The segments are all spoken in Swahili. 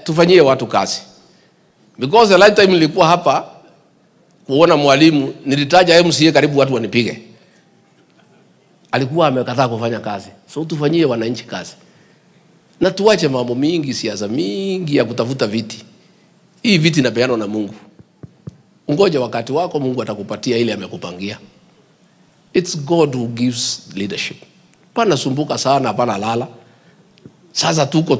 tufanyie watu kazi because the last time nilikuwa hapa kuona mwalimu nilitaja MCA karibu watu wanipige alikuwa amekataa kufanya kazi so tufanyie wananchi kazi na tuache mambo mingi siasa mingi ya kutafuta viti hii viti inapeanwa na mungu ungoja wakati wako mungu atakupatia ile amekupangia its god who gives leadership pana sumbuka sana hapana lala sasa tuko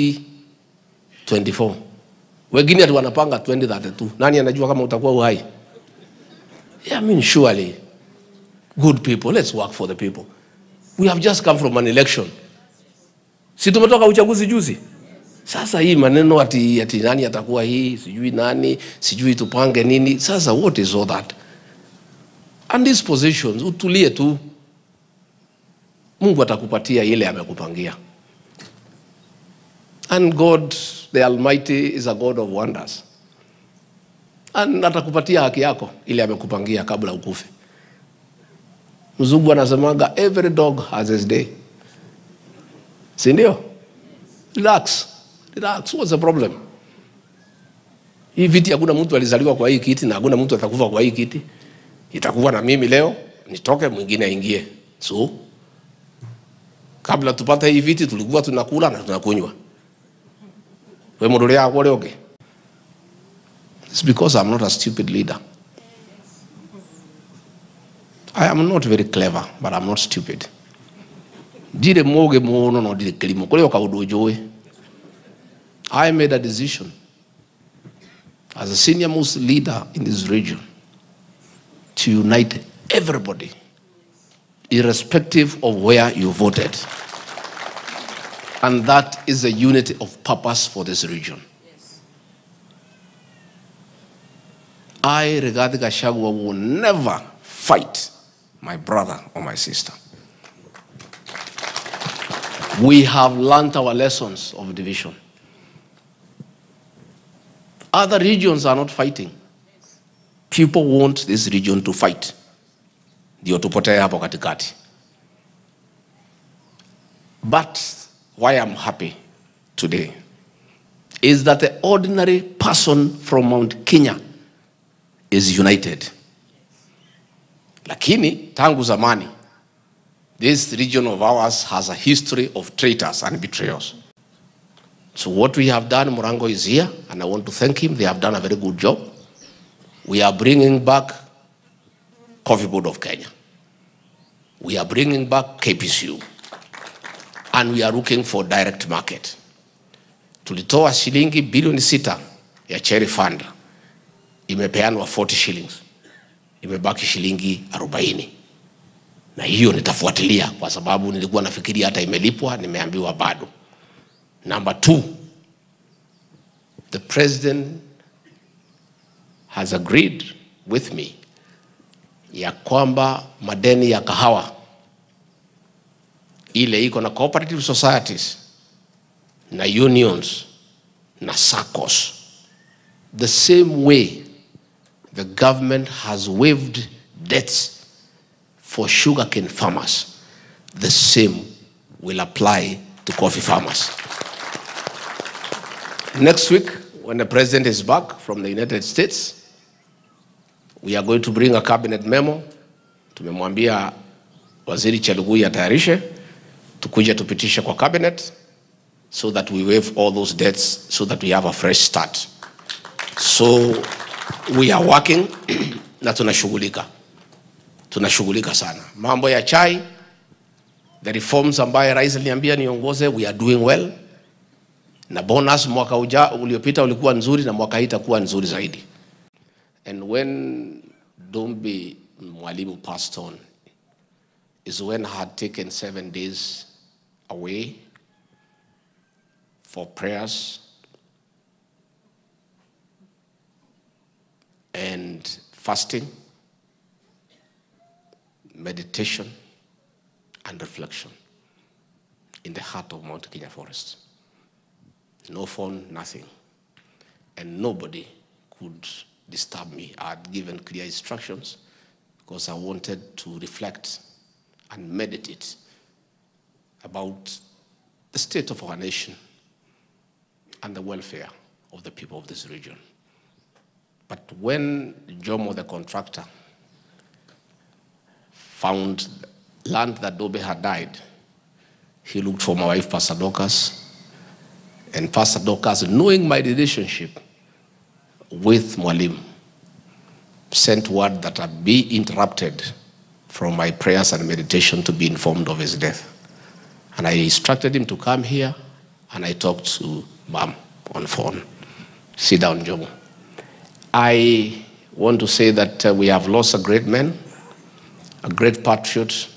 2024 wengine ati wanapanga 2032 nani anajua kama utakuwa uhai yeah, I mean, surely good people let's work for the people we have just come from an election si tumetoka uchaguzi juzi sasa hii maneno ati, ati nani atakuwa hii sijui nani sijui tupange nini sasa what is all that and these positions utulie tu mungu atakupatia ile amekupangia and god the almighty is a god of wonders and atakupatia haki yako ile amekupangia kabla ukufe mzungu anasemaga every dog has his day sindio relax relax what's the problem hii viti hakuna mtu alizaliwa kwa hii kiti na hakuna mtu atakufa kwa hii kiti itakuwa na mimi leo nitoke mwingine aingie so kabla tupate hii viti tulikuwa tunakula na tunakunywa we mundu ria akwo ri ungi It's because I'm not a stupid leader. I am not very clever, but I'm not stupid. Ndirĩ mũgĩ mũno no ndirĩ kĩrimũ kũrĩ o kaũndũ njũĩ I made a decision as a senior most leader in this region to unite everybody irrespective of where you voted and that is the unity of purpose for this region I, Rigathi Gachagua, will never fight my brother or my sister. We have learned our lessons of division. Other regions are not fighting. People want this region to fight. Ndio tupotee hapo katikati. But why I'm happy today is that the ordinary person from Mount Kenya is united. Lakini tangu zamani this region of ours has a history of traitors and betrayals. So what we have done, Morango is here, and I want to thank him. They have done a very good job. We are bringing back Coffee Board of Kenya. We are bringing back KPCU. And we are looking for direct market. Tulitoa shilingi bilioni sita ya Cherry Fund. Imepeanwa 40 shillings. Imebaki shilingi 40 na hiyo nitafuatilia kwa sababu nilikuwa nafikiria hata imelipwa, nimeambiwa bado. Number two, the president has agreed with me ya kwamba madeni ya kahawa ile iko na cooperative societies na unions na SACCOs the same way the government has waived debts for sugarcane farmers, the same will apply to coffee farmers. Next week, when the president is back from the United States, we are going to bring a cabinet memo. Tumemwambia waziri Chelugui atayarishe, tukuje tupitishe kwa cabinet so that we waive all those debts so that we have a fresh start. So we are working na tunashughulika tunashughulika sana. Mambo ya chai, the reforms ambaye rais aliniambia niongoze, we are doing well, na bonus mwaka uja uliopita ulikuwa nzuri na mwaka hii itakuwa nzuri zaidi. And when Dombi Mwalimu passed on is when I had taken seven days away for prayers and fasting meditation and reflection in the heart of Mount Kenya Forest. No phone, nothing. And nobody could disturb me. I had given clear instructions because I wanted to reflect and meditate about the state of our nation and the welfare of the people of this region. But when Jomo, the contractor, found land that Dobe had died, he looked for my wife, Pastor Dorcas, and Pastor Dorcas, knowing my relationship with Mwalim, sent word that I be interrupted from my prayers and meditation to be informed of his death. And I instructed him to come here, and I talked to Mom on phone. Sit down, Jomo. I want to say that uh, we have lost a great man, a great patriot,